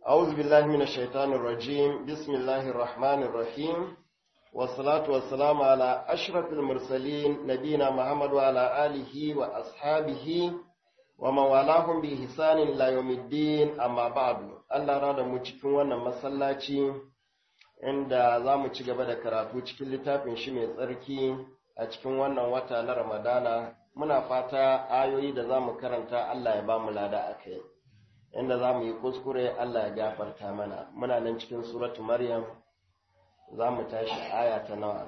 أعوذ بالله من الشيطان الرجيم بسم الله الرحمن الرحيم والصلاة والسلام على أشرف المرسلين نبينا محمد وعلى آله وأصحابه ومن والاهم بإحسان إلى يوم الدين أما بعد الله راد cikin wannan masallaci inda za mu ci gaba da karatu cikin littafin shi mai tsarki a cikin wannan wata na Ramadana muna fata ayoyi da za mu karanta Allah ya ba mu lada a kai inda za mu yi kuskure Allah ya gafarta mana muna nan cikin suratu Maryam za mu tashi aya ta nawa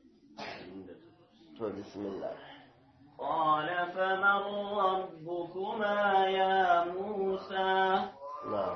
to bismillah قال فمن ربكما يا موسى na'am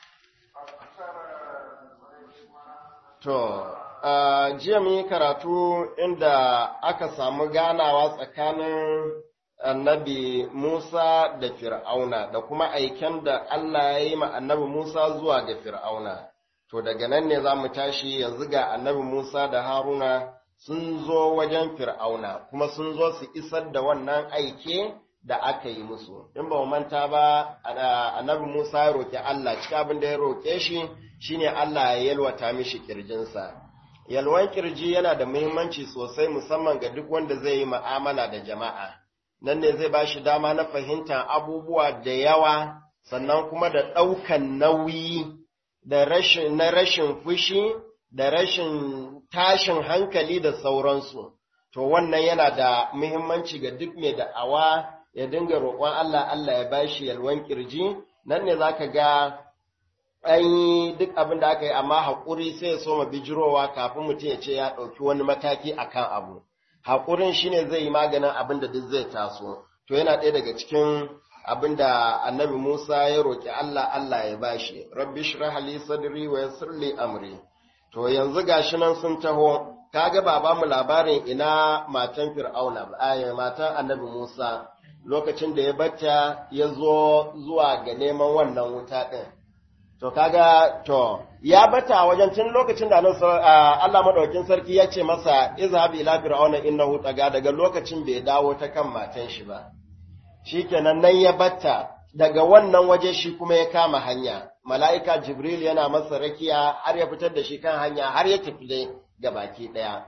to a jiya mun yi karatu inda aka samu ganawa tsakanin annabi Musa da Fir'auna da kuma aiken da Allah ya yi ma annabi Musa zuwa ga Fir'auna. To daga nan ne za mu tashi yanzu ga annabi Musa da Haruna sun zo wajen Fir'auna kuma sun zo su isar da wannan aike da aka yi musu. In ba mu manta ba annabi Musa ya roƙi Allah cikin abin da ya roƙe shi shine Allah ya yalwata mishi kirjinsa. Yalwan kirji yana da muhimmanci sosai musamman ga duk wanda zai yi mu'amala da jama'a. nan ne zai ba shi dama na fahimtar abubuwa da yawa sannan kuma da ɗaukan nauyi da rashin na rashin fushi da rashin tashin hankali da sauransu to wannan yana da muhimmanci ga duk mai da'awa ya dinga roƙon Allah Allah ya bashi yalwan kirji nan ne zaka ga an yi duk abin da aka yi amma haƙuri sai ya soma bijirowa kafin mutum ya ce ya ɗauki wani mataki akan abu haƙurin shi ne zai yi maganin abin da duk zai taso to yana ɗaya daga cikin abin da annabi musa ya roƙi allah allah ya bashi rabbi shrah li sadri wa yassir li amri to yanzu gashi nan sun taho kaga ba ba mu labarin ina matan fir'auna ba matan annabi musa lokacin da ya bata ya zo zuwa ga neman wannan wuta ɗin To kaga to ya bata wajen tun lokacin da Allah madaukakin sarki ya ce masa izhab ila fir'auna innahu taga daga lokacin bai dawo ta kan matan shi ba. Shikenan nan ya bata daga wannan waje shi kuma ya kama hanya. Mala'ika Jibril yana masa rakiya har ya fitar da shi kan hanya har ya tafi dai ga baki daya.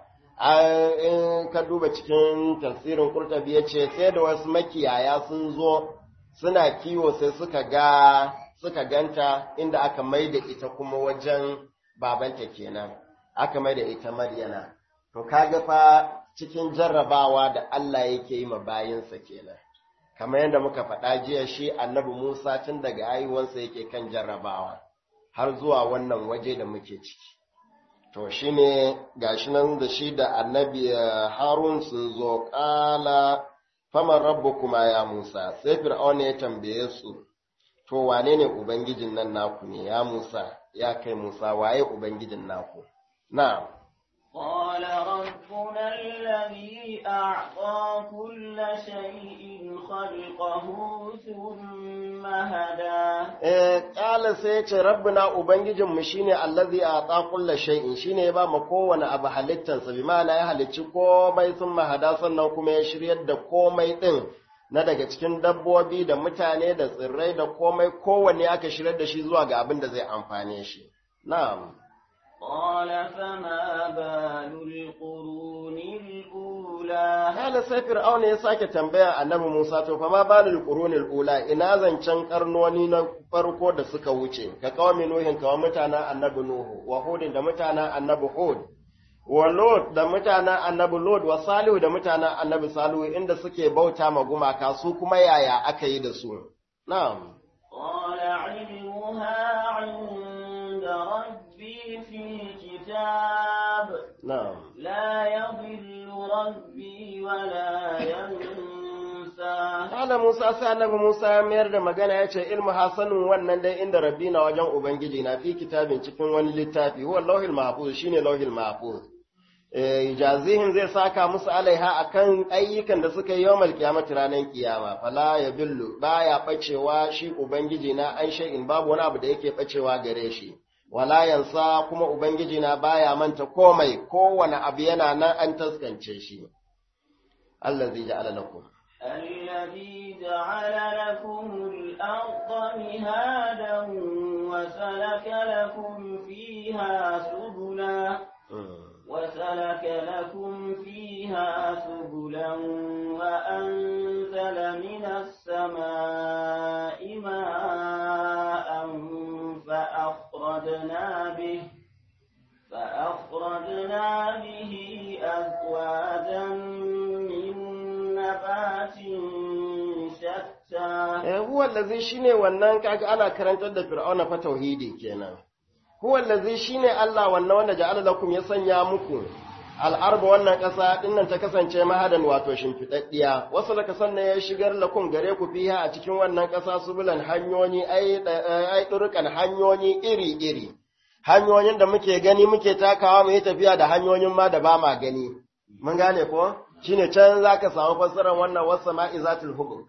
In ka duba cikin tafsirin Qurtubi ya ce sai da wasu makiyaya sun zo suna kiwo sai suka ga suka ganta inda aka mai da ita kuma wajen babanta kenan aka mai da ita maryana to kaga fa cikin jarrabawa da Allah yake yi ma bayinsa kenan kamar yadda muka faɗa jiya shi annabi Musa tun daga haihuwansa yake kan jarrabawa har zuwa wannan waje da muke ciki to shine gashi nan da shi da annabi Harun sun zo ƙala faman rabbukuma ya Musa sai Fir'auna ya tambaye su to wane ne Ubangijin nan naku ne ya Musa, ya kai Musa waye Ubangijin naku? Na. قال ربنا الذي أعطى كل شيء خلقه ثم هدى Eh, ƙala sai ya ce, Rabbina Ubangijinmu shi ne allazi a ƙaƙulla shay'in shi ne ya ba mu kowane abu halittansa, bi ma'ana ya halicci komai sun mahada sannan kuma ya shiryar da komai ɗin na daga cikin dabbobi da mutane da tsirrai da komai kowanne aka shirar da shi zuwa ga abin da zai amfane shi. Na'am. قال فما بال القرون الأولى Hala sai Fir'auna ya sake tambaya annabi Musa to fa ma balul qurunil ula ina zancen karnoni na farko da suka wuce ka kawami nuhin kawa mutanen annabi Nuhu wa Hudin da mutanen annabi Hud wa Lot da mutanen annabi Lot wa Salihu da mutanen annabi Salihu inda suke bauta ma gumaka su kuma yaya aka yi da su na'am قال علمها عند ربي في كتاب na'am لا يضل ربي ولا ينسى Kala Musa sai annabi Musa ya mayar da magana ya ce ilmu hasanun wannan dai inda rabbi na wajen Ubangiji na fi kitabin cikin wani littafi huwa lauhil mahfuz shine lauhil mahfuz eh jazihin zai saka musu alaiha akan ayyukan da suka yi yawmal kiyamati ranar kiyama fala ya billu baya bacewa shi Ubangiji na an shay'in babu wani abu da yake bacewa gare shi wala yansa kuma Ubangiji na baya manta komai kowane abu yana nan an taskance shi Allah zai ja'ala lakum الذي جعل لكم الأرض مهادا وسلك وسلك لكم فيها سبلا وسلك لكم فيها سبلا وأنزل من السماء ماء فأخرجنا به فأخرجنا به أزواجا من نبات شتى huwa allazi shine wannan kaga ana karantar da fir'auna fa tauhidi kenan huwa allazi shine Allah wannan wanda ja'ala lakum ya sanya muku al'arba wannan ƙasa dinnan ta kasance mahadan wato shimfidaddiya wasu da sannan ya shigar lakum gare ku fiha a cikin wannan ƙasa subulan hanyoyi ai ai turukan hanyoyi iri iri hanyoyin da muke gani muke takawa mu yi tafiya da hanyoyin ma da ba ma gani mun gane ko shine can zaka samu fassarar wannan wasama'i zatul hubub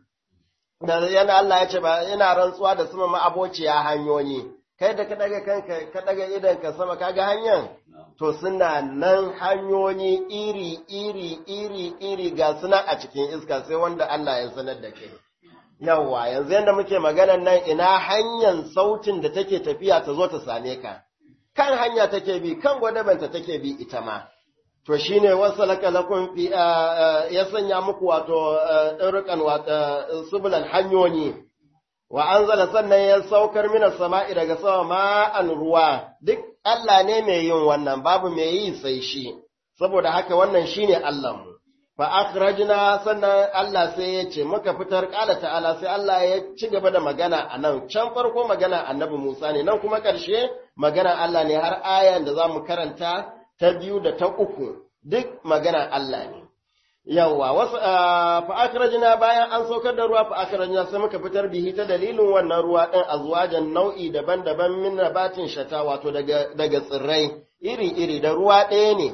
da yana Allah ya ce ba ina rantsuwa da sama ma'abociya hanyoyi kai da ka daga kanka ka daga idan ka sama kaga hanyar to suna nan hanyoyi iri iri iri iri ga suna a cikin iska sai wanda Allah ya sanar da kai yawa yanzu yanda muke maganar nan ina hanyar sautin da take tafiya ta zo ta same ka kan hanya take bi kan gwadabanta take bi ita ma to shine wasalaka lakum fi ya sanya muku wato ɗarukan subulan hanyoyi wa anzala sannan ya saukar mina sama'i daga sama ma'an ruwa duk Allah ne mai yin wannan babu mai yi sai shi saboda haka wannan shine Allah mu fa akhrajna sannan Allah sai ya ce muka fitar qala ta'ala sai Allah ya ci gaba da magana a nan can farko magana annabi Musa ne nan kuma ƙarshe magana Allah ne har ayan da zamu karanta ta biyu da ta uku duk magana Allah ne. Yawwa, wasu fa akhrajna bayan an saukar da ruwa fa akhrajna sai muka fitar bihi ta dalilin wannan ruwa ɗin azwajan nau'i daban-daban min nabatin shata wato daga daga tsirrai iri-iri da ruwa ɗaya ne.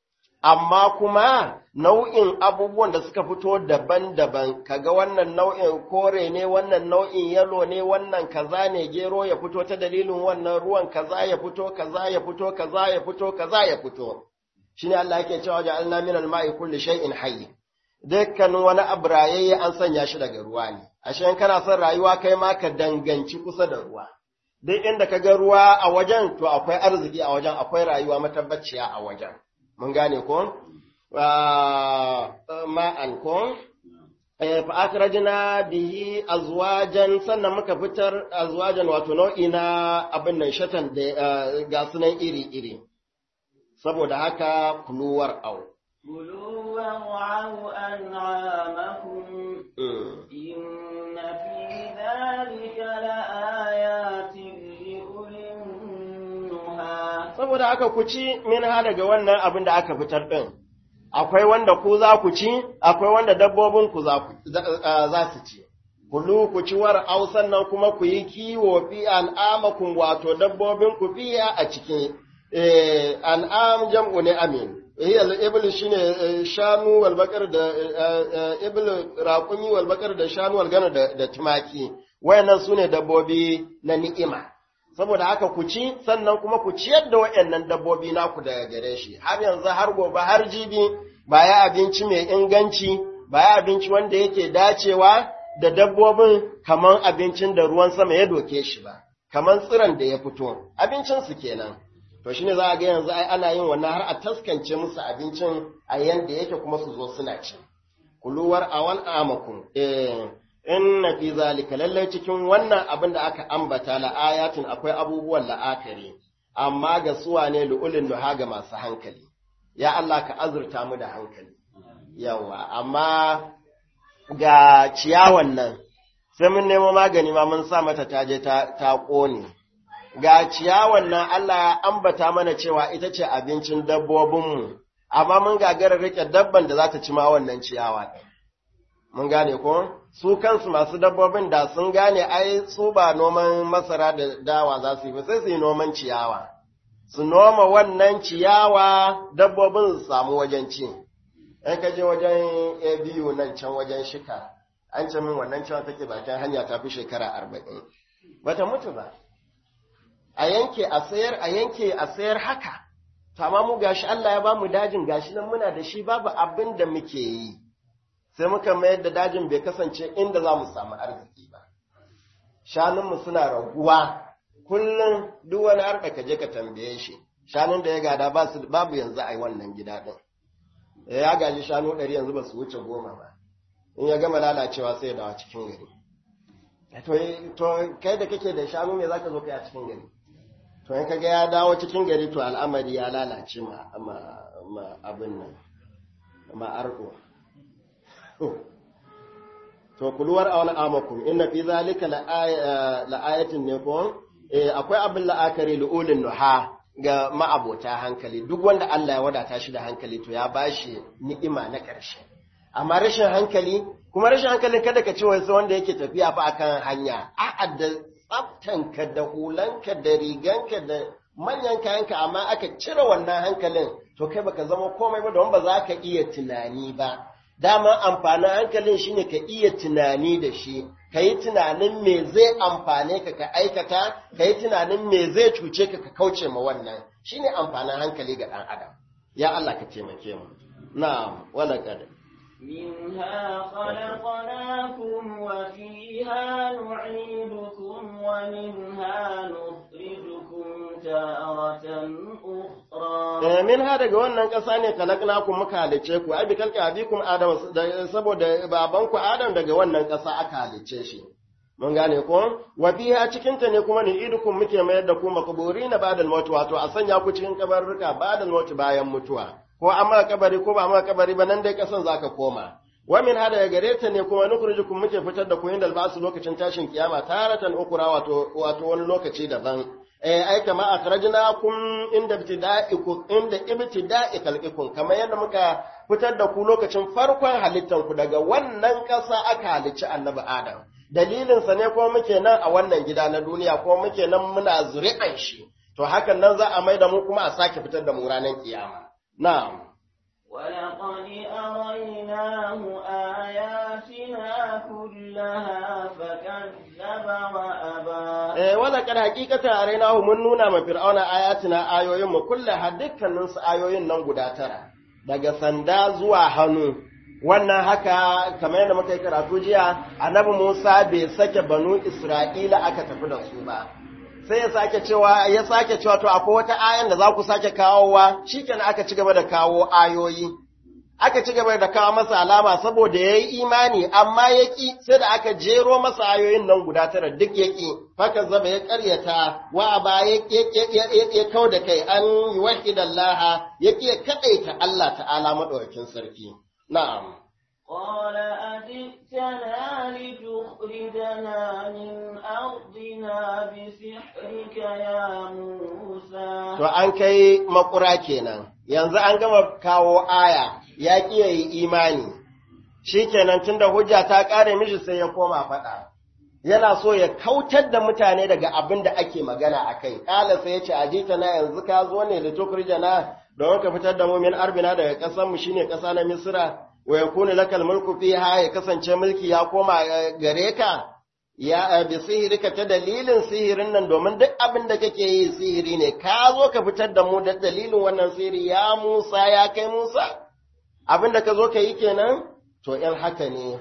Amma kuma nau'in abubuwan da suka fito daban-daban, kaga wannan nau'in kore ne, wannan nau'in yalo ne, wannan kaza ne, gero ya fito ta dalilin wannan ruwan kaza ya fito, kaza ya fito, kaza ya fito, kaza ya fito. shine Allah yake cewa ja'alna min al-ma'i kulli shay'in hayy dukkan wani abu rayayye an sanya shi daga ruwa ne ashe in kana son rayuwa kai ma ka danganci kusa da ruwa duk inda ka ga ruwa a wajen to akwai arziki a wajen akwai rayuwa matabbaciya a wajen mun gane ko ma'an ko fa akhrajna bihi azwajan sannan muka fitar azwajan wato nau'i na abin nan shatan da ga sunan iri iri saboda haka kuluwar au. كلوا وارعوا أنعامكم إن في ذلك لآيات لأولي النهى Saboda haka ku ci min ha daga wannan abin da aka fitar ɗin, akwai wanda ku za ku ci, akwai wanda dabbobin ku za su ci. Kulu ku ci war au sannan kuma ku yi kiwo fi al'amakun wato dabbobin ku fiya a cikin an'am jam'u ne amin hiya al-ibl shine shanu wal bakar da ibl raqumi wal bakar da shanu wal gana da tumaki wayannan sune dabbobi na ni'ima saboda haka ku ci sannan kuma ku ciyar da wayannan dabbobi naku daga gare shi har yanzu har gobe har jibi ba ya abinci mai inganci ba ya abinci wanda yake dacewa da dabbobin kaman abincin da ruwan sama ya doke shi ba kaman tsiran da ya fito abincin su kenan to shi ne za a ga yanzu ai ana yin wannan har a taskance musu abincin a yanda yake kuma su zo suna ci kuluwar awal amakum eh inna fi zalika lallai cikin wannan abin da aka ambata la ayatin akwai abubuwan la'akari amma ga suwa ne lu'ulin nuha ga masu hankali ya Allah ka azurta mu da hankali yawa amma ga ciyawan nan sai mun nemo magani ma mun sa mata taje ta ta kone ga ciyawan nan Allah ya ambata mana cewa ita ce abincin dabbobinmu, amma mun gagara rike dabban da za ta ci ma wannan ciyawa ɗin. Mun gane ko? Su kansu masu dabbobin da sun gane ai su ba noman masara da dawa za su yi ba sai su yi noman ciyawa. Su noma wannan ciyawa dabbobin su samu wajen ci. In ka je wajen biyu nan can wajen shika, an ce min wannan cewa take bakin hanya ta fi shekara arba'in. Bata mutu ba. a yanke a sayar a yanke a sayar haka amma mu gashi Allah ya bamu dajin gashi nan muna da shi babu abin da muke yi sai muka mayar da dajin bai kasance inda za mu samu arziki ba shanunmu suna raguwa kullum duk wani harka ka je ka tambaye shi shanun da ya gada ba su babu yanzu a yi wannan gida din ya gaji shanu ɗari yanzu ba su wuce goma ba in ya gama lalacewa sai ya dawo cikin gari to kai da kake da shanu me zaka zo kai a cikin gari to in kaga ya dawo cikin gari to al'amari ya lalace ma ma abin nan ma arko to kuluwar a wani amakum inna fi zalika la'ayatin ne ko akwai abin la'akari lu'ulin nuha ga ma'abota hankali duk wanda Allah ya wadata shi da hankali to ya bashi ni'ima na ƙarshe amma rashin hankali kuma rashin hankalin kada ka ce wasu wanda yake tafiya fa akan hanya a'a da tsaftanka da hulanka da riganka da manyan kayanka amma aka cire wannan hankalin to kai baka zama komai ba don ba za ka iya tunani ba dama amfanin hankalin shine ka iya tunani da shi ka yi tunanin me zai amfane ka ka aikata ka yi tunanin me zai cuce ka ka kauce ma wannan shine amfanin hankali ga ɗan adam ya Allah ka taimake mu na'am wala kada منها خلقناكم وفيها نعيدكم ومنها نخرجكم تارة أخرى min ha daga wannan ƙasa ne kalaknakum muka halice ku ai bi kalka abikum adam saboda babanku adam daga wannan ƙasa aka halice shi mun gane ko wa biha cikin ta ne kuma ni idukum muke mayar da ku makburina ba'da al-maut wato a sanya ku cikin kabarruka ba'da al-maut bayan mutuwa ko an maka kabari ko ba maka kabari ba nan dai kasan zaka koma wa min hada ya gare ta ne kuma nukhrijukum muke fitar da ku inda albasu lokacin tashin kiyama taratan ukura wato wato wani lokaci daban eh ai kama akhrajnakum inda ibtida'ikum inda ibtida'i khalqikum kamar yadda muka fitar da ku lokacin farkon halittan ku daga wannan kasa aka halicci annabi adam dalilin sa ne kuma muke nan a wannan gida na duniya kuma muke nan muna zuri'an shi to hakan nan za a mai da mu kuma a sake fitar da mu ranar kiyama na'am ولقد أريناه آياتنا كلها فكذب وأبى eh wala kad hakikata arainahu mun nuna ma fir'auna ayatina ayoyin mu kullaha dukkanin su ayoyin nan guda tara daga sanda zuwa hannu wannan haka kamar yadda muka yi karatu jiya annabi Musa bai sake banu Isra'ila aka tafi da su ba sai ya sake cewa ya sake cewa to akwai wata ayan da za ku sake kawowa shikenan aka ci gaba da kawo ayoyi aka ci gaba da kawo masa alama saboda ya yi imani amma ya ƙi sai da aka jero masa ayoyin nan guda tara duk ya ƙi haka zaba ya ƙaryata wa ba ya kau da kai an yi wahidan laha ya ƙi ya kaɗaita Allah ta'ala maɗaukakin sarki na'am قال أجئتنا لتخرجنا من أرضنا بسحرك يا موسى to an kai makura kenan yanzu an gama kawo aya ya ƙi ya yi imani shi kenan tunda hujja ta ƙare mishi sai ya koma faɗa yana so ya kautar da mutane daga abin da ake magana a kai ƙala sai ya ce ajita na yanzu ka zo ne da tukurjana don ka fitar da mu min arbina daga ƙasar mu shine ƙasa na misra wa yakunu lakal mulku fiha ya kasance mulki ya koma gare ka ya bi sihirika ta dalilin sihirin nan domin duk abin da kake yi sihiri ne ka zo ka fitar da mu da dalilin wannan sihiri ya Musa ya kai Musa abin da ka zo ka yi kenan to in haka ne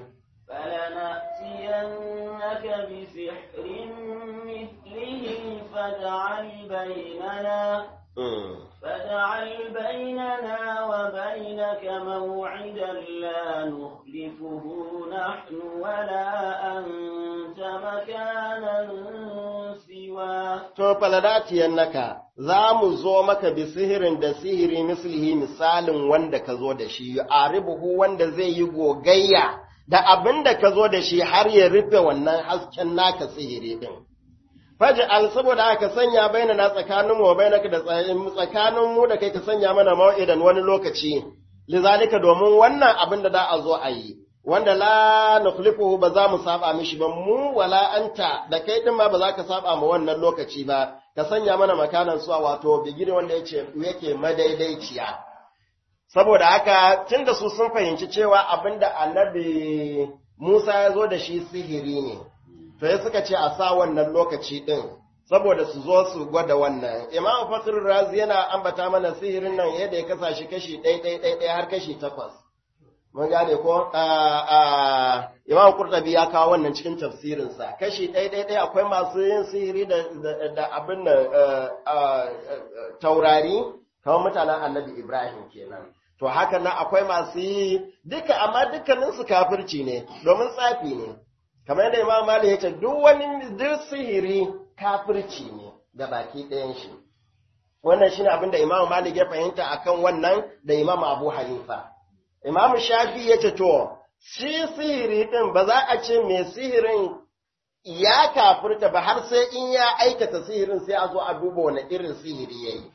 فلنأتينك بسحر مثله فاجعل بيننا فاجعل بيننا وبينك موعدا لا نخلفه نحن ولا أنت مكانا سواه to faladатiyannaka za mu zo maka bi sihirin da sihiri mislihi misalin wanda ka zo da shi aribuhu wanda zai yi gogayya da abin da ka zo da shi har ya rufe wannan hasken naka sihiri din faj'al saboda aka sanya baina na tsakanin mu bainaka da tsakanin mu da kai ka sanya mana mau'idan wani lokaci lizalika domin wannan abin da za a zo a yi wanda la nukhlifuhu ba za mu saba mishi ba mu wala anta da kai din ma ba za ka saba ma wannan lokaci ba ka sanya mana makanan suwa wato bigire wanda yake yake madaidaiciya saboda haka tunda su sun fahimci cewa abinda annabi Musa ya zo da shi sihiri ne to ya suka ce a sa wannan lokaci din saboda su zo su gwada wannan imam fatir razi yana ambata mana sihirin nan yadda ya kasa shi kashi ɗai ɗai ɗai ɗai har kashi takwas mun gane ko Imam Qurtubi ya kawo wannan cikin tafsirinsa kashi ɗaya ɗaya ɗaya akwai masu yin sihiri da da abin nan taurari kamar mutanen Annabi Ibrahim kenan to haka nan akwai masu yi duka amma dukkanin su kafirci ne domin tsafi ne kamar yadda Imam Malik ya ce duk wani duk sihiri kafirci ne ga baki ɗayan shi wannan shine abin da Imam Malik ya fahimta akan wannan da Imam Abu Hanifa Imam Shafi ya ce to shi sihiri din ba za a ce mai sihirin ya kafirta ba har sai in ya aikata sihirin sai a zo a duba wani irin sihiri yayi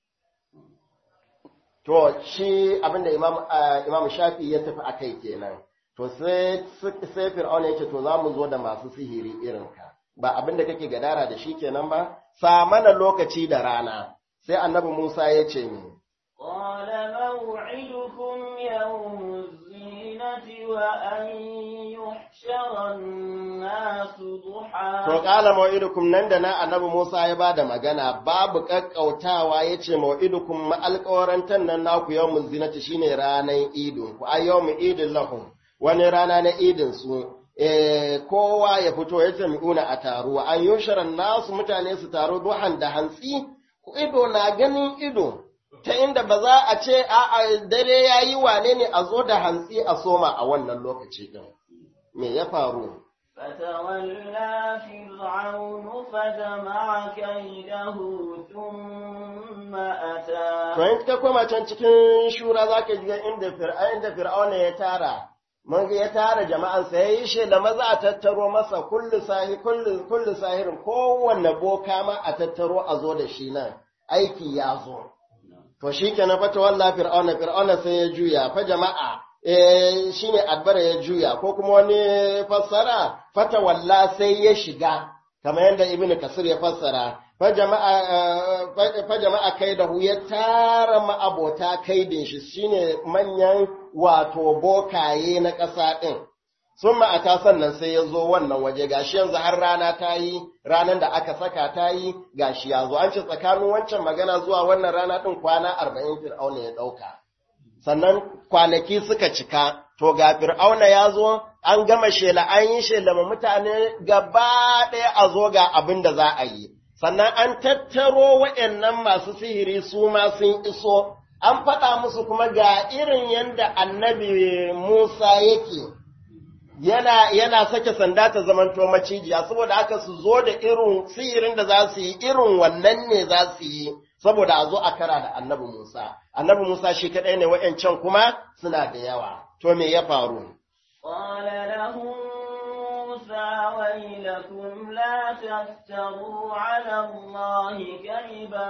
to shi abinda Imam Imam Shafi ya tafi akai kenan to sai sai Fir'auna ya ce to za mu zo da masu sihiri irin ka ba abinda kake gadara da shi kenan ba sa mana lokaci da rana sai annabi Musa ya ce ni قال موعدكم يوم الزينة وأن يحشر الناس ضحى To ƙala ma'idukum nan da na annabi Musa ya ba da magana babu ƙaƙƙautawa ya ce ma'idukum ma'alƙawarantar nan naku yau zinati shine ranar idin ku a yau idin lahum wani rana na idin su e, kowa ya fito ya jami'una a taruwa an yi nasu mutane su taro duhan da hantsi ido na ganin ido ta inda ba za a ce a dare ya yi wane ne a zo da hantsi a soma a wannan lokaci ɗin. Me ya faru? فتولى فرعون فجمع كيده ثم أتى To in ka koma can cikin shura za ka ga inda inda Fir'auna ya tara, mun ga ya tara jama'ansa ya yi shela maza a tattaro masa kullu sahi kullu kullu sahirin kowanne boka ma a tattaro a zo da shi nan aiki ya zo. To shi kenan fa tawalla Fir'auna Fir'auna sai ya juya fa jama'a eh shine adbara ya juya ko kuma wani fassara fata walla sai ya shiga kamar yadda ibnu kasir ya fassara fa jama'a fa jama'a kaidahu ya tara ma'abota kaidin shi shine manyan wato bokaye na ƙasa din sun ma'ata sannan sai ya zo wannan waje gashi yanzu har rana ta yi ranar da aka saka ta yi gashi ya zo an ce tsakanin wancan magana zuwa wannan rana ɗin kwana arba'in fir'auna ya ɗauka sannan kwanaki suka cika, to ga fir'auna ya zo, an gama shela, an yi shela ma mutane gaba ɗaya a zo ga abin da za a yi, sannan an tattaro waɗannan masu sihiri su ma sun iso, an faɗa musu kuma ga irin yadda annabi Musa yake. Yana, yana sake sanda ta zamanto macijiya, saboda haka su zo da irin sihirin da za su yi, irin wannan ne za su yi, saboda a zo a kara da annabi Musa. Annabi Musa shi kaɗai ne wa'yancan kuma suna da yawa. To me ya faru? قال لهم موسى ويلكم لا تفتروا على الله كذبا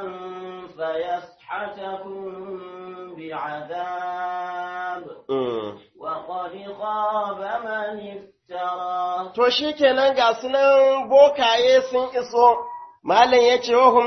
فيسحتكم بعذاب وقد خاب من افترى To shi kenan ga sunan bokaye sun iso, Malam ya ce wahum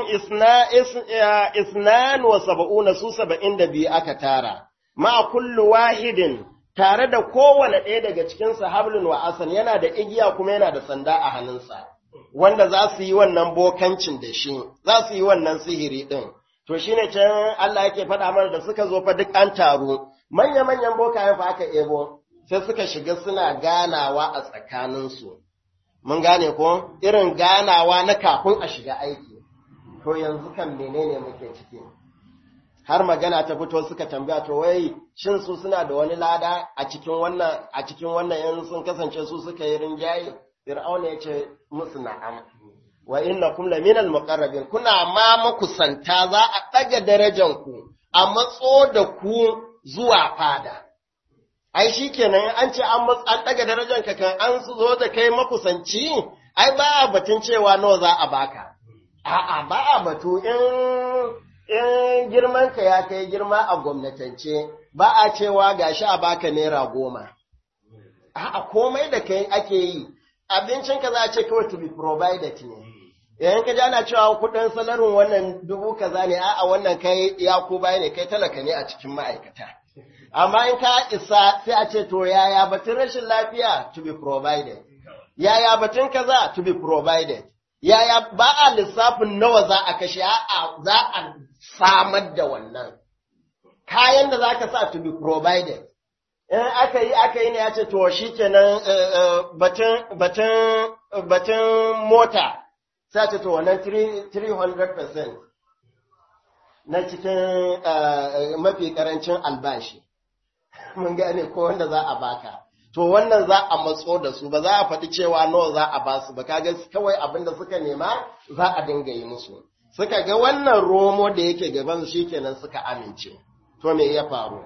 isnan wa saba'una su saba'in da biyu aka tara, ma kullu wahidin tare da kowane ɗaya daga cikin hablun wa asan yana da igiya kuma yana da sanda a hannunsa, wanda za su yi wannan bokancin da shi, za su yi wannan sihiri ɗin. To shi ne can Allah yake faɗa mana da suka zo fa duk an taru, manya-manyan bokayen fa aka ebo, sai suka shiga suna ganawa a tsakaninsu. Mun gane ko irin ganawa na kafin a shiga aiki, to yanzu kan menene muke ciki. Har magana ta fito suka tambaya to wai shin su suna da wani lada a cikin wannan a cikin wannan yan sun kasance su suka yi rinjaye Fir'auna ya ce musu na'am wa innakum laminal muqarrabin kuna ma makusanta za a ɗaga darajan ku a matso da ku zuwa fada ai shi kenan an ce an an daga darajar ka kan an zo da kai makusanci ai ba a batun cewa nawa za a baka a'a ba a batu in in girman ka ya kai girma a gwamnatance ba a cewa gashi a baka naira goma a'a komai da kai ake yi abincin ka za a ce kawai to be provided ne yayin ka ji ana cewa kuɗin salarin wannan dubu kaza ne a'a wannan kai ya ko bai ne kai talaka ne a cikin ma'aikata amma in ka isa sai a ce to yaya batun rashin lafiya to be provided yaya batun kaza to be provided yaya ba a lissafin nawa za a kashe a za a samar da wannan kayan da za ka sa to be provided in aka yi aka yi ne ya ce to shi kenan batun batun batun mota sai ce to wannan 300% na cikin mafi karancin albashi mun gane ko wanda za a baka to wannan za a matso da su ba za a faɗi cewa nawa za a ba su ba kaga kawai abin da suka nema za a dinga yi musu suka ga wannan romo da yake gaban shi kenan suka amince to me ya faru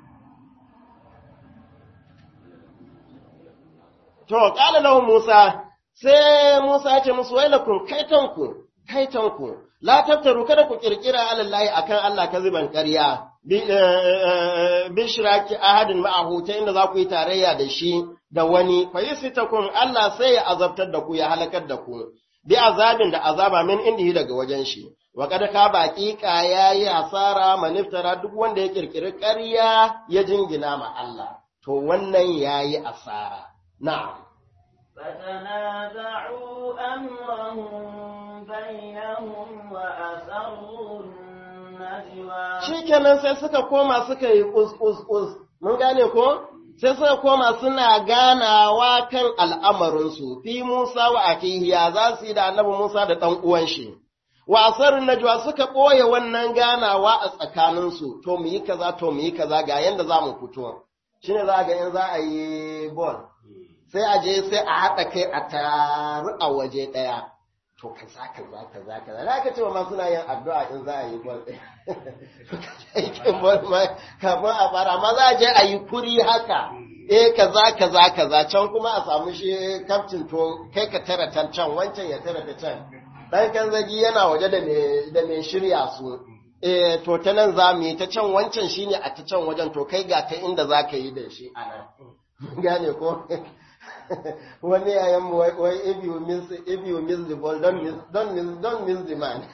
to qala lahu Musa sai Musa ya ce musu wailakum kaitanku kaitanku la taftaru kada ku kirkira alallahi akan Allah kaziban ƙarya bin shiraki ahadin ma'ahu ta inda za ku yi tarayya da shi da wani fa yusitakum Allah sai ya azabtar da ku ya halakar da ku bi azabin da azaba min indihi daga wajen shi wa kada ka baƙiƙa yayi asara maniftara duk wanda ya kirkiri ƙarya ya jingina ma Allah to wannan yayi asara na'am فتنازعوا أمرهم بينهم وأسروا النجوى shikenan sai suka koma suka yi kus mun gane ko sai suka koma suna ganawa kan al'amarinsu fi Musa wa akihi ya za su yi da annabi Musa da ɗan uwan shi wa asarun najwa suka ɓoye wannan ganawa a tsakaninsu to mu yi kaza to mu yi kaza ga yanda za mu fito shine za ga in za a yi ball sai a je sai a haɗa kai a taru a waje ɗaya to kaza kaza kaza kaza za ka ce ma suna yin addu'a in za a yi bol aikin bol ma kafin a fara ma za a je a yi kuri haka eh kaza kaza kaza can kuma a samu shi kaftin to kai ka tara can can wancan ya tara ta can dan kan zagi yana waje da me da me shirya su eh to ta nan za mu yi ta can wancan shine a ta can wajen to kai ga ta inda za ka yi da shi a nan gane ko wani yayan mu wai if you miss if you miss the ball don't miss don't miss don't miss the man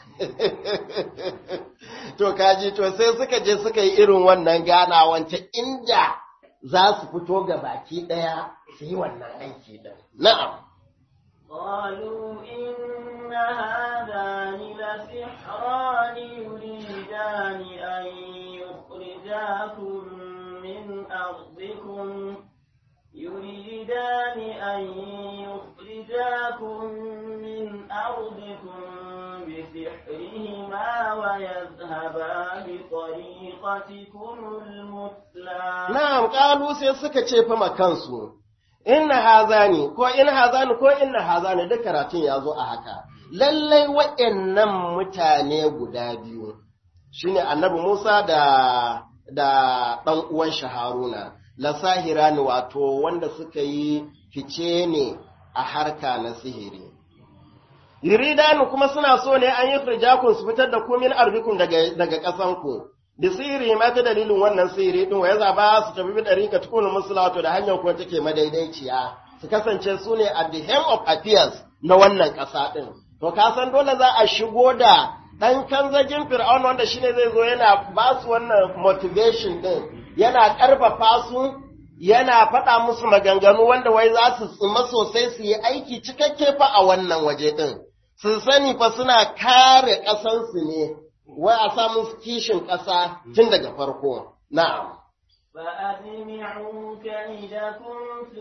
to kaji to sai suka je suka yi irin wannan ganawan ta inda za su fito ga baki daya su yi wannan aiki din na'am قالوا إن هذان لسحران يريدان أن يخرجاكم من أرضكم يريدان أن يخرجاكم من أرضكم بسحرهما ويذهبا بطريقتكم المثلى na'am qalu sai suka ce fa makansu inna hazani ko in hazani ko inna hazani duk karatun ya zo a haka lallai waɗannan mutane guda biyu shine annabi Musa da da ɗan uwan shi Haruna lasahira ne wato wanda suka yi fice ne a harka na sihiri. Yuridanu kuma suna so ne an yi firjakun su fitar da kumin arbikun daga, daga ƙasanku, da sihiri ma ta dalilin wannan sihiri ɗin ya zaba su tafi bi ɗari ka tukunin musulato da hanyar kuma take madaidaiciya, su kasance su ne at the hem of affairs na wannan ƙasa ɗin. To, ka san dole za a shigo da ɗan kanzagin fir'aun wanda shine zai zo yana ba su wannan motivation ɗin, yana ƙarfafa su yana faɗa musu maganganu wanda wai za su tsima sosai su yi aiki cikakke fa a wannan waje ɗin. Su sani fa suna kare ƙasansu ne, wai a samu kishin ƙasa tun daga farko. Na'am. فأجمعوا كيدكم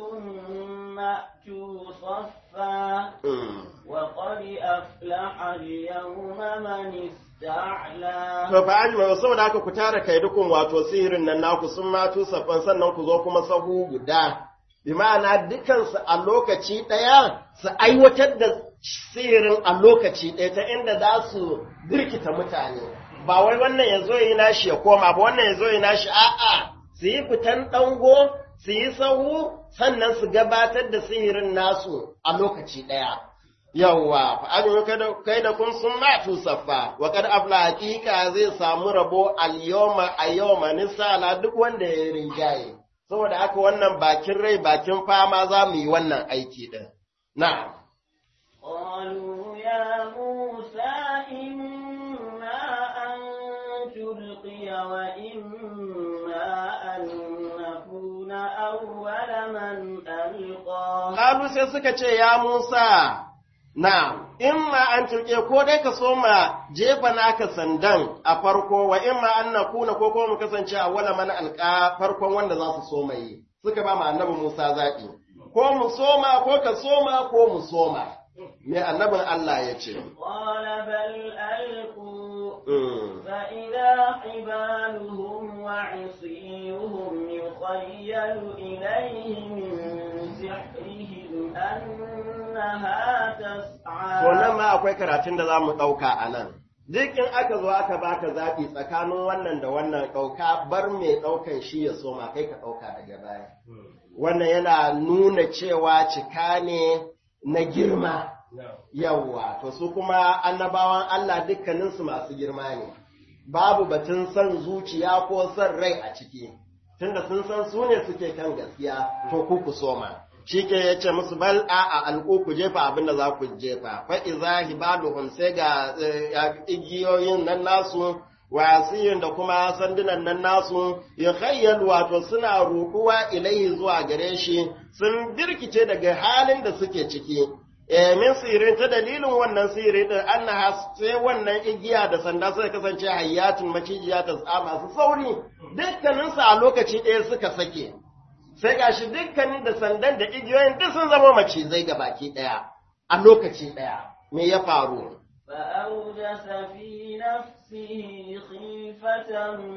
ثم أتوا صفا وقد أفلح اليوم من استعلى To fa ajma saboda haka ku tara kaidukun wato sihirin nan naku sun matu safan sannan ku zo kuma sahu guda. Bi ma'ana dukansu a lokaci ɗaya su aiwatar da sihirin a lokaci ɗaya ta inda za su birkita mutane. Ba wai wannan ya zo yi nashi ya koma ba wannan ya zo yi nashi a'a su yi fitan ɗango su yi sahu sannan su gabatar da sihirin nasu a lokaci ɗaya. Yawwa, fa'ajin kai da kun sun matu saffa, wa kad afla hakika zai samu rabo al-yawma a yawma nisala duk wanda ya rinjaye. Saboda haka wannan bakin rai bakin fama za mu yi wannan aiki ɗin. Na'am. قالوا يا موسى إما أن تلقي وإما أن نكون أول من ألقى Kalu sai suka ce, Ya Musa, na'am, in ma an turke ko dai ka so ma jefa naka sandan a farko wa in ma an na kuna ko kuma mu kasance a wala mana alƙa farkon wanda za su soma yi suka ba ma annabi Musa zaɓi ko mu soma ko ka soma ko mu soma me annabin Allah ya ce قال بل ألقوا Mm. فإذا حبالهم وعصيهم يخيل إليه من سحرهم أنها To nan تسعى ma akwai karatun da za mu ɗauka a nan. Duk in aka zo aka baka zaɓi tsakanin wannan da wannan ɗauka bar mai ɗaukan shi ya soma kai ka ɗauka daga baya. Wannan yana nuna cewa cika ne na girma. Yawwa, to su kuma annabawan Allah dukkaninsu masu girma ne. Babu batun son zuciya ko son rai a ciki. Tunda sun san su ne suke kan gaskiya, to ku ku soma. shi ke ya ce musu bal a a alƙu ku jefa abin da za ku jefa fa iza hibaluhum sai ga eh, igiyoyin nan nasu wasiyin da kuma sandunan nan nasu ya khayyal wato suna rukuwa ilaihi zuwa gare shi sun birkice daga halin da suke ciki eh min sirin ta dalilin wannan sirri din annaha sai wannan igiya da sanda suka kasance hayyatun macijiya ta tsama su sauri dukkaninsu a lokaci ɗaya suka sake sai gashi dukkanin da sandan da igiyoyin duk sun zama macizai ga baki ɗaya a lokaci ɗaya me ya faru فأوجس في نفسه خيفة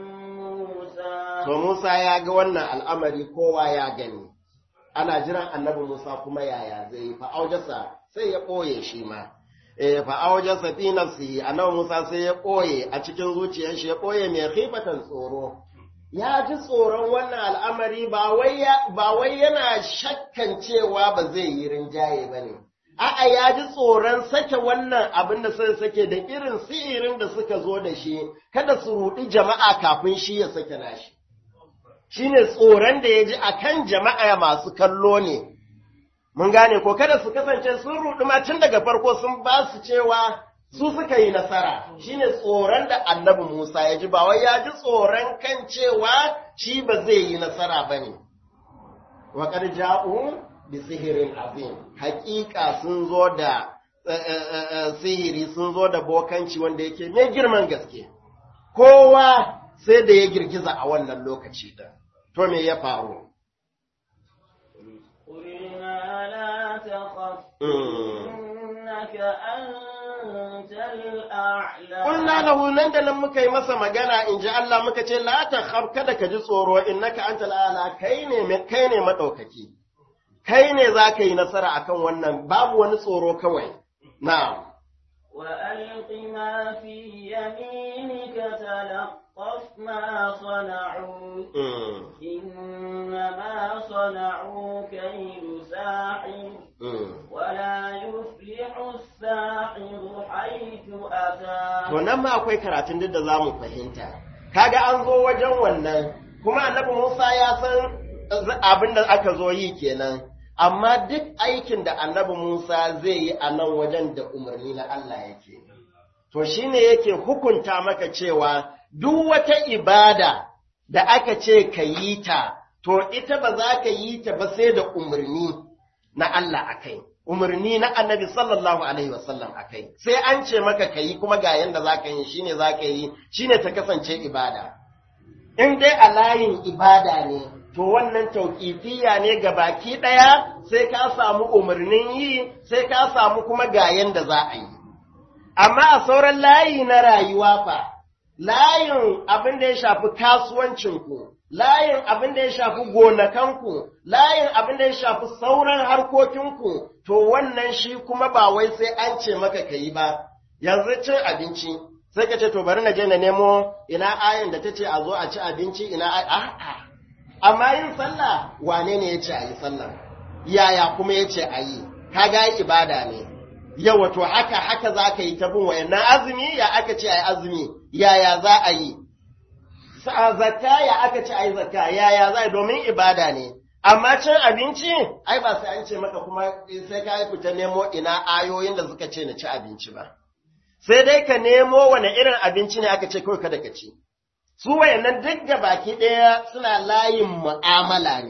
موسى to Musa ya ga wannan al'amari kowa ya gani ana jiran annabi Musa kuma yaya zai yi fa'aujasa sai ya ɓoye shi ma eh fa'aujasa fi nafsi annabi Musa sai ya ɓoye a cikin zuciyar shi ya ɓoye mai khifatan tsoro ya ji tsoron wannan al'amari ba wai ya- ba wai yana shakkan cewa ba zai yi rinjaye ba ne. A'a ya ji tsoron sake wannan abin da suka sake da irin sihirin da suka zo da shi, kada su ruɗi jama'a kafin shi ya sake nashi. Shi ne tsoron da ya ji a kan jama'a masu kallo ne. Mun gane ko kada su kasance sun ruɗi ma tun daga farko sun ba su cewa su suka yi nasara shine tsoron da annabi Musa ya ji ba wai ya ji tsoron kan cewa shi ba zai yi nasara ba ne. Wa qad ja'u bi sihirin azim haƙiƙa sun zo da eh, eh, eh, sihiri sun zo da bokanci wanda yake mai girman gaske kowa sai da ya girgiza a wannan lokaci din to me ya faru قلنا لا تخف Mm. إنك أنت الأعلى Kulna lahu nan da nan muka yi masa magana in ji Allah muka ce la ta khaf kada ka ji tsoro innaka anta ala kai ne me- kai ne madaukaki kai ne za ka yi nasara akan wannan babu wani tsoro kawai na'am وألق ما في يمينك تلقف ما صنعوا mm, إنما صنعوا كيد ساحر mm. ولا يفلح الساحر حيث أتى to nan ma akwai karatun duk da za mu fahimta kaga an zo wajen wannan kuma annabi Musa ya san abin da aka zo yi kenan amma duk aikin da annabi Musa zai yi a nan wajen da umarni na Allah yake to shine yake hukunta maka cewa duk wata ibada da aka ce ka yi ta to ita ba za ka yi ta ba sai da umarni na Allah akai umarni na annabi sallallahu alaihi wasallam akai sai an ce maka ka yi kuma ga yanda za ka yi shine za ka yi shine ta kasance ibada in dai a layin ibada ne to wannan tauƙifiya ne ga baki ɗaya sai ka samu umarnin yi sai ka samu kuma ga yanda za a yi amma a sauran layi na rayuwa fa layin abin da ya shafi kasuwancinku layin abin da ya shafi gonakanku layin abin da ya shafi sauran harkokinku to wannan shi kuma ba wai sai an ce maka ka yi ba yanzu cin abinci sai ka ce to bari na je na nemo ina ayin da ta ce a zo a ci abinci ina ay- a'a amma yin sallah wane ne ya ce a yi sallah yaya kuma ya ce a yi kaga ibada ne yawa to haka haka za ka yi ta bin wayannan azumi ya aka ce a yi azumi yaya za a yi sa zakka ya aka ce a yi zakka yaya za a yi domin ibada ne amma cin abinci ai ba sai an ce maka kuma sai ka yi fita nemo ina ayoyin da suka ce na ci abinci ba sai dai ka nemo wane irin abinci ne aka ce kawai kada ka ci su wayannan duk da baki ɗaya suna layin mu'amala ne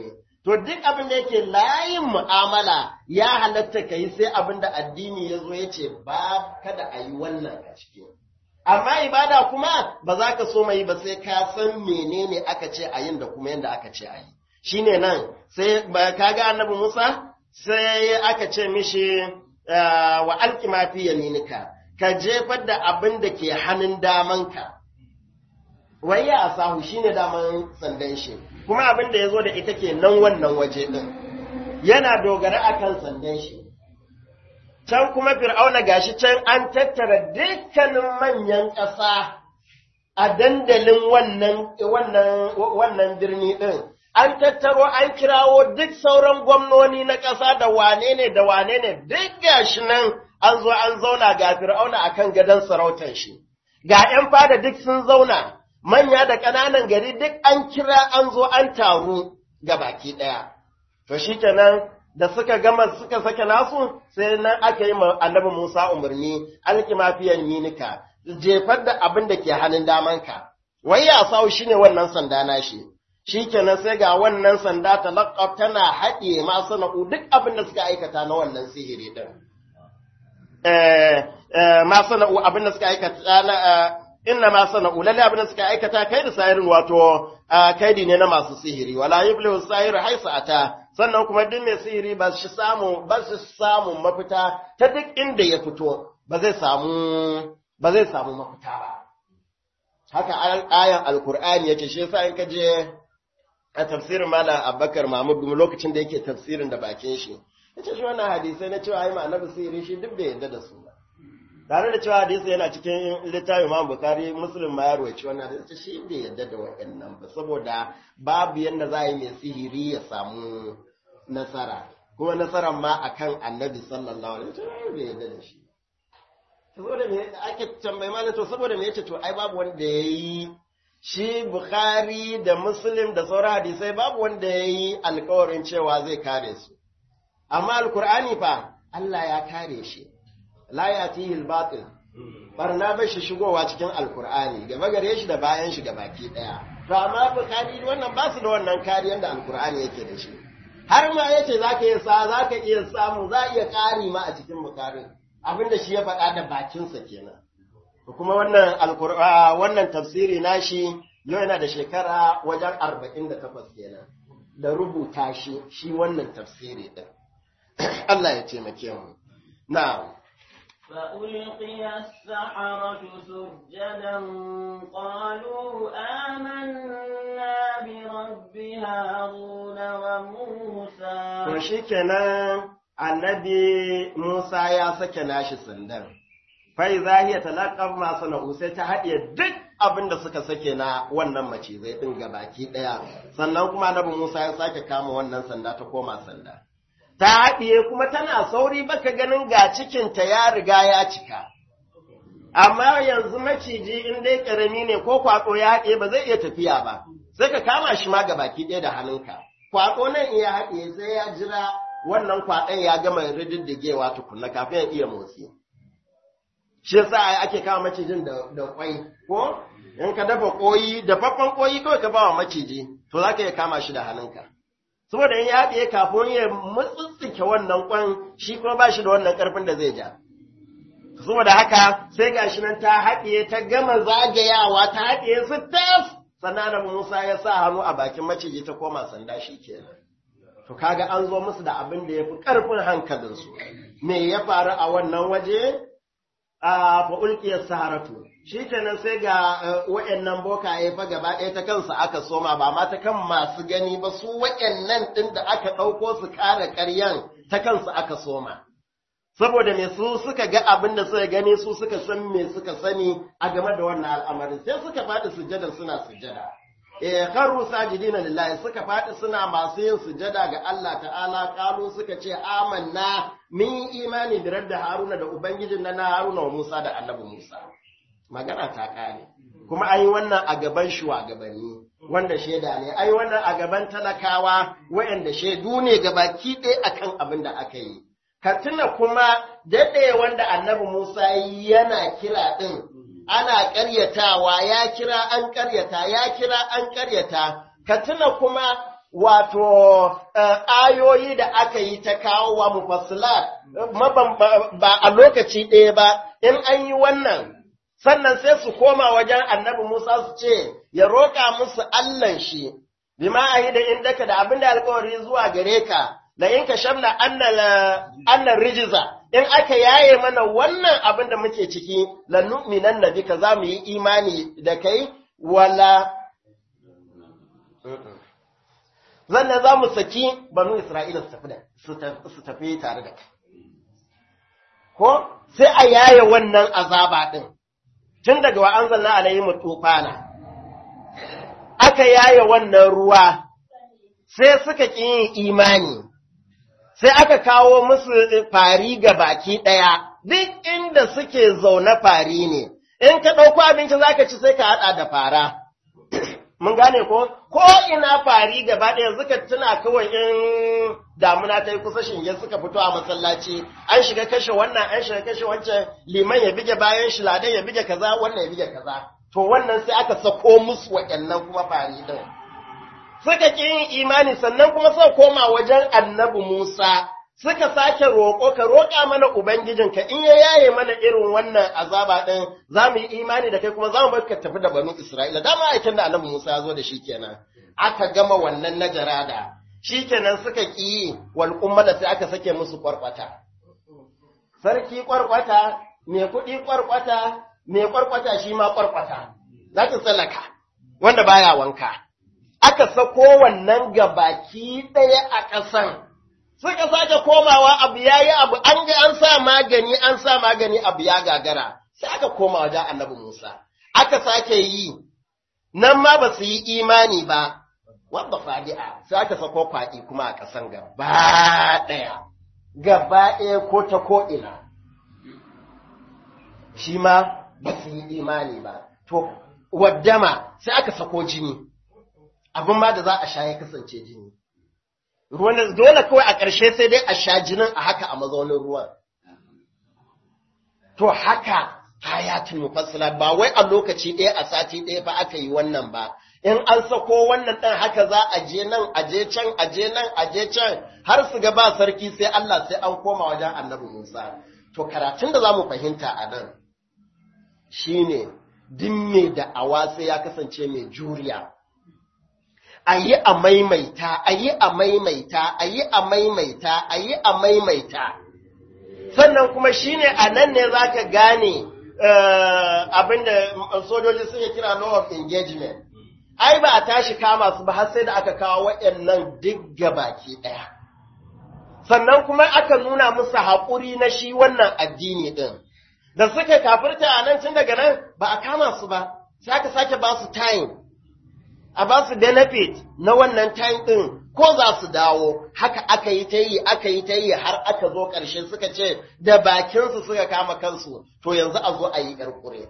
to duk abin da yake layin mu'amala ya halatta ka yi sai abin da addini ya zo ya ce ba kada a yi wannan a ciki amma ibada kuma ba za ka so mai ba sai ka san menene aka ce a yin da kuma yadda aka ce a yi shine nan sai ba ka ga annabi Musa sai aka ce mishi wa alqima fi yaminika ka jefar da abin da ke hannun damanka wai ya asahu shine daman sandan shi kuma abin da ya zo da ita ke nan wannan waje ɗin yana dogara akan sandan shi can kuma fir'auna gashi can an tattara dukkanin manyan ƙasa a dandalin wannan wannan wannan birni ɗin an tattaro an kirawo duk sauran gwamnoni na ƙasa da wane ne da wane ne duk gashi nan an zo an zauna ga fir'auna akan gadon sarautar shi ga 'yan fada duk sun zauna manya da ƙananan gari duk an kira an zo an taru ga baki ɗaya. To shi kenan da suka gama suka sake nasu sai nan aka yi annabi Musa umarni alkimafiyan minika jefar da abin da ke hannun damanka. Wai ya sawu shi ne wannan sanda na shi. Shi kenan sai ga wannan sanda ta laƙaf tana haɗe masu na'u duk abin da suka aikata na wannan sihiri ɗin. Masu na'u abin da suka aikata na inna ma sana'u lalle abin da suka aikata kai da sahirin wato kaidi ne na masu sihiri wala yuflihu sahiru haisa ata sannan kuma duk mai sihiri ba shi samu ba shi samu mafita ta duk inda ya fito ba zai samu ba zai samu mafita ba haka ayan alqur'ani yake shi yasa in ka je a tafsirin malam abubakar mahmud lokacin da yake tafsirin da bakin shi yace shi wannan hadisai na cewa ai ma annabi sihiri shi duk bai yarda da su ba tare da cewa hadisi yana cikin littafin Imam Bukhari Muslim ma ya rawaci wannan hadisi shi bai yadda da waɗannan ba saboda babu yanda za a yi mai sihiri ya samu nasara kuma nasarar ma akan Annabi sallallahu alaihi wasallam bai yadda da shi saboda me ake tambayi malam to saboda me yace to ai babu wanda yayi shi Bukhari da Muslim da sauran hadisai babu wanda yayi alƙawarin cewa zai kare su amma alkur'ani fa Allah ya kare shi la yatihi al-batil barna ba shi shigowa cikin alkur'ani gaba gare shi da bayan shi ga baki daya to amma bukari wannan ba su da wannan kariyar da alkur'ani yake da shi har ma yace zaka iya sa zaka iya samu za iya kari ma a cikin bukarin abinda shi ya faɗa da bakinsa kenan kuma wannan alkur'ani wannan tafsiri nashi yau yana da shekara wajen 48 kenan da rubuta shi shi wannan tafsiri din Allah ya taimake mu na'am فألقي السحرة سجدا قالوا آمنا برب هارون وموسى To shi kenan annabi Musa ya sake nashi sandan, fai zahiya talakar masu na'u sai ta haɗe duk abin da suka sake na wannan macizai ɗin gabaki ɗaya, sannan kuma annabi Musa ya sake kama wannan sanda ta koma sanda. ta haɗiye kuma tana sauri baka ganin ga cikinta ya riga ya cika. Amma yanzu maciji in dai ƙarami ne ko kwaɗo ya haɗe ba zai iya tafiya ba, sai ka kama shi ma ga baki ɗaya da hannunka. Kwaɗo nan iya haɗe sai ya jira wannan kwaɗon ya gama rididdigewa tukunna kafin ya iya motsi. Shi yasa ake kama macijin da kwai, ko? In ka dafa ƙoyi, dafaffen ƙoyi kawai ka ba wa maciji, to za ka iya kama shi da hannunka. saboda in ya haɗiye kafin ya mutsutsuke wannan kwan shi kuma ba shi da wannan ƙarfin da zai ja. Saboda haka sai ga shi nan ta haɗiye ta gama zagayawa ta haɗiye su tas sannan Annabi Musa ya sa hannu a bakin maciji ta koma sanda shi kenan. To kaga an zo musu da abin da ya fi ƙarfin hankalinsu. Me ya faru a wannan waje? A fa'ulƙiyar saharatu. shi kenan sai ga wa'yannan bokaye fa gaba ɗaya ta kansu aka soma ba ma ta kan masu gani ba su wa'yannan ɗin da aka ɗauko su kare ƙaryan ta kansu aka soma. Saboda me su suka ga abin da suka gani su suka san me suka sani a game da wannan al'amarin sai suka faɗi sujada suna sujada. Eh karu sajidina lillahi suka faɗi suna masu yin sujada ga Allah ta'ala kalu suka ce amanna min imani da da Haruna da Ubangijin na Haruna wa Musa da Annabi Musa. magana ta ƙare. Kuma an yi wannan a gaban shugabanni wanda shaida ne, an yi wannan a gaban talakawa waɗanda shaidu ne gabaki ɗaya akan abin da aka yi. Ka tuna kuma daɗe wanda annabi Musa yana kira ɗin, ana ƙaryatawa, ya kira an ƙaryata, ya kira an ƙaryata, ka tuna kuma wato ayoyi da aka yi ta kawo wa mufassilat ba a lokaci ɗaya ba in an yi wannan sannan sai su koma wajen annabi Musa su ce ya roƙa musu Allahn shi bima ahi da indaka da abin da alƙawari zuwa gare ka la in ka shamna annan rijiza in aka yaye mana wannan abin da muke ciki la nu'minan nabika za mu yi imani da kai wala zannan za mu saki banu Isra'ila su tafi tare da kai. Ko sai a yaye wannan azaba ɗin, tun daga wa an zanna alayhi tufana, aka yaye wannan ruwa, sai suka ƙi yin imani, sai aka kawo musu fari ga baki ɗaya, duk inda suke zaune fari ne, in ka ɗauko abinci za ka ci sai ka haɗa da fara. mun gane ko ko ina fari gaba ɗaya suka tuna kawai in damuna ta yi kusa shinge suka fito a masallaci an shiga kashe wannan an shiga kashe wancan liman ya bige bayan shi ladan ya bige kaza wannan ya bige kaza to wannan sai aka sako musu waɗannan kuma fari din suka ƙi yin imani sannan kuma suka koma wajen annabi Musa suka sake roƙo ka roƙa mana Ubangijinka in ya yaye mana irin wannan azaba ɗin za mu yi imani da kai kuma za mu bar ka tafi da banu Isra'ila dama aikin da Annabi Musa ya zo da shi kenan aka gama wannan na jarada shi kenan suka ƙi wal da sai aka sake musu kwarkwata sarki kwarkwata mai kuɗi kwarkwata mai kwarkwata shi ma kwarkwata za ta tsallaka wanda baya wanka aka sako wannan gabaki ɗaya a ƙasan suka sake komawa abu ya yi abu an ga an sa magani an sa magani abu ya gagara sai aka koma wajen annabi Musa aka sake yi nan ma ba su yi imani ba wadda fadi'a sai aka sako kwaɗi kuma a ƙasan gaba ɗaya gaba ɗaya ko ta ko ina shi ma ba su yi imani ba to waddama sai aka sako jini abin ma da za a sha ya kasance jini ruwan dole kawai a ƙarshe sai dai a sha jinin a haka a mazaunin ruwan. To haka hayatul mufassila ba wai a lokaci ɗaya a sati ɗaya fa aka yi wannan ba. In an sako wannan ɗan haka za a je nan, a je can, a je nan, a je can, har su ga ba sarki sai Allah sai an koma wajen annabi Musa. To karatun da za mu fahimta a nan shi ne, duk mai da'awa sai ya kasance mai juriya. a yi a maimaita, a yi a maimaita, a yi a maimaita, a yi a maimaita. Sannan kuma shi ne a nan ne za ka gane abinda sojoji suke kira law of engagement. Ai, ba a tashi kama su ba har sai da aka kawo waɗannan duk baki ɗaya. Sannan kuma aka nuna musu haƙuri na shi wannan addini ɗin. Da suka kafirta a nan tun daga nan ba a kama su ba, sai aka sake ba su time. a ba su benefit na wannan time ɗin ko za su dawo haka aka yi ta yi aka yi ta yi har aka zo ƙarshe suka ce da bakinsu suka kama kansu to yanzu a zo a yi ƙarƙure.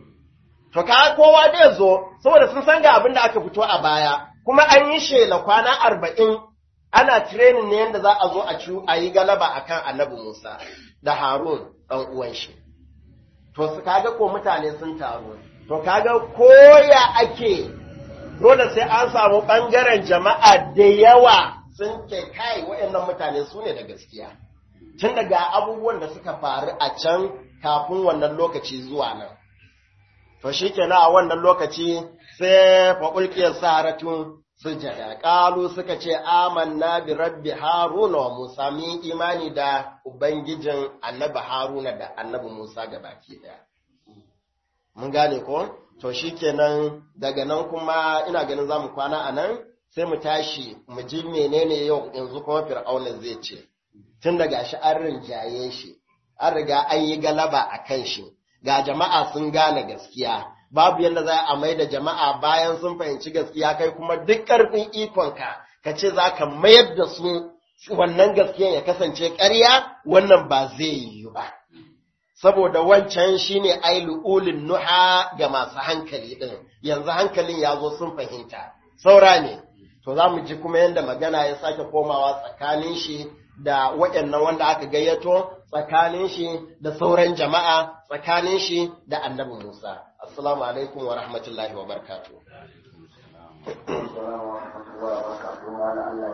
To ka kowa dai zo saboda sun san ga abin da aka fito a baya kuma an yi shela kwana arba'in ana training ne yadda za a zo a ci a yi galaba akan annabi Musa da Harun ɗan uwan shi. To su kaga ko mutane sun taru. To kaga koya ake dole sai an samu ɓangaren jama'a da yawa sun ke kai waɗannan mutane su ne da gaskiya. Tun daga abubuwan da suka faru a can kafin wannan lokaci zuwa nan. To shi kenan a wannan lokaci sai faƙulƙiyar saratun sujada. Ƙalu suka ce, Amanna bi rabbi Haruna wa Musa, mun imani da Ubangijin annabi Haruna da annabi Musa ga baki ɗaya. Mun gane ko? To shi kenan daga nan kuma ina ganin za mu kwana a nan sai mu tashi mu ji menene yau yanzu kuma fir'auna zai ce. Tun daga shi an rinjaye shi, an riga an yi galaba a kan shi, ga jama'a sun gane gaskiya. Babu yadda za a mai da jama'a bayan sun fahimci gaskiya kai kuma duk ƙarfin ikonka ka ce za ka mayar da su wannan gaskiyan ya kasance ƙarya wannan ba zai yiwu ba. saboda wancan shine ailu ulin nuha ga masu hankali ɗin yanzu hankalin ya zo sun fahimta saura ne to za mu ji kuma yadda magana ya sake komawa tsakanin shi da waɗannan wanda aka gayyato tsakanin shi da sauran jama'a tsakanin shi da annabi Musa assalamu alaikum wa rahmatullahi wa barakatuh Assalamu alaikum wa rahmatullahi wa barakatuh.